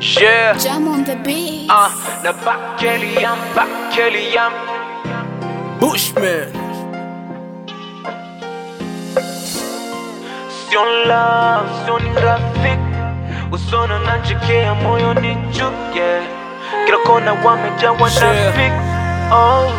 Yeah. Jam on the beat. Uh, na Bakeliam, Bakeliam. Bushman. Sio love, sio ni rafiki. Usona nanchekea moyo ni chuke. Kila kona wamejawa na fik. Oh.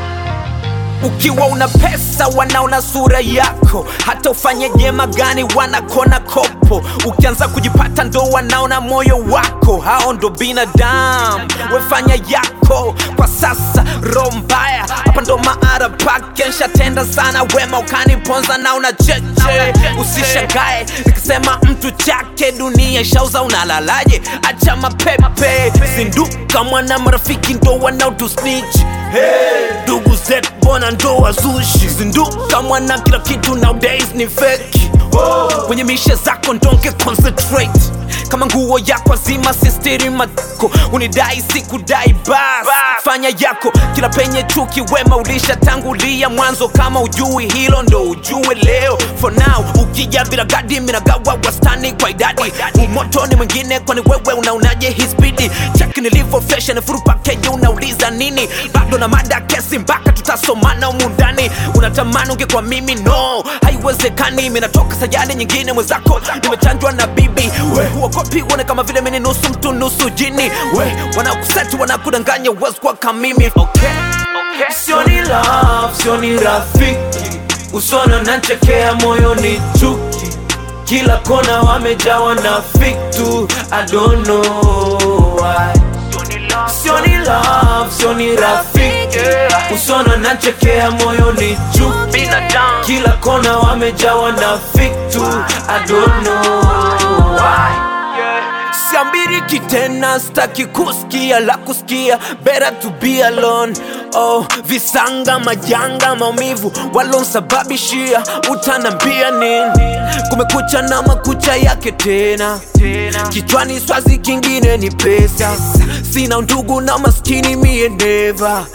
Ukiwa una pesa wanaona sura yako, hata ufanye jema gani wanakona kopo. Ukianza kujipata ndo wanaona moyo wako, hao ndo binadamu. Wefanya yako kwa sasa, roho mbaya hapa ndo maara pake. Nshatenda sana wema ukaniponza na una cheche. Usishangae nikisema mtu chake, dunia ishauza, unalalaje? Acha mapepe, zinduka mwana, marafiki ndo wanaotusnitch ndugu zetu bona ndo wazushi zinduka mwana kila kitu nowadays ni feki kwenye mishe zako ndonge concentrate kama nguo yako azima sistiri matako unidai sikudai bas fanya yako kila penye chuki wema ulishatangulia mwanzo kama ujui hilo ndo ujue leo for now ukija bila gadi minagawa wastani kwa idadi umoto ni mwingine kwani wewe unaonaje hii spidi chaki nilivyo fashion furu package unauliza nini bado na mada kesi mpaka tutasomana humu ndani unatamani ungekuwa mimi no haiwezekani minatoka sayari nyingine mwenzako nimechanjwa na bibi we huogopi uone kama vile mini nusu mtu nusu jini we wanakuseti wanakudanganya uwezi kuwa kama mimi okay. Okay. Sio ni love, sio ni rafiki. Usona nanchekea moyo ni chuki. Kila kona wamejawa na fiktu. I don't know why. Sio ni love, sio ni rafiki. Usona nanchekea moyo ni chuki. Kila kona wamejawa na fiktu. I don't know why. siambiriki tena staki kusikia la kusikia better to be alone oh, visanga majanga maumivu walonsababishia utanambia nini kumekucha na makucha yake tena kichwani swazi kingine ni pesa sina ndugu na maskini mie neva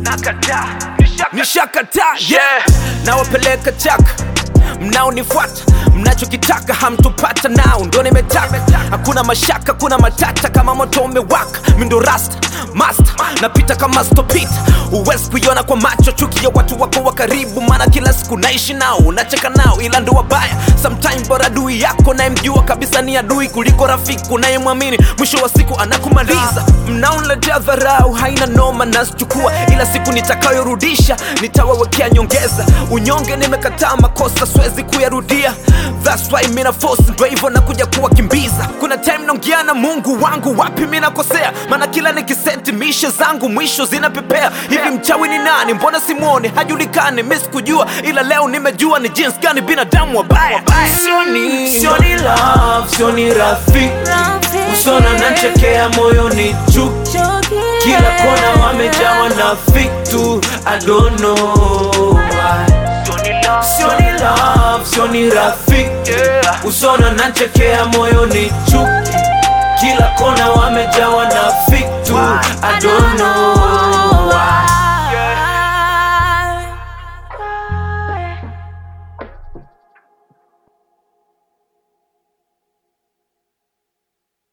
nishakataa yeah. nawapeleka chaka mnaonifuata mnachokitaka hamtopata nao ndo nimetaka hakuna mashaka kuna matata kama moto umewaka mindo rasta master napita kama stopita huwezi kuiona kwa macho chuki ya watu wako wa karibu maana kila siku naishi nao unacheka nao ila ndo wabaya sometime bora adui yako nayemjua kabisa ni adui kuliko rafiki unayemwamini mwisho wa siku anakumaliza mnaonletea dharau haina noma nasichukua ila siku nitakayorudisha nitawawekea nyongeza unyonge nimekataa makosa siwezi kuyarudia That's why mina force ndo hivyo nakuja kuwakimbiza kuna time naongea na mungu wangu wapi mi nakosea maana kila nikiseti mishe zangu mwisho zinapepea hivi mchawi ni nani mbona simwone hajulikani mi sikujua ila leo nimejua ni jinsi gani binadamu wabaya Sio ni, sio ni love, sio ni rafiki. Usona nanchekea moyo ni chuki. Kila kona wamejawa na fiktu. I don't know why. Sio ni love, sio ni rafiki. Usona nanchekea moyo ni chuki. Kila kona wamejawa na fiktu. I don't know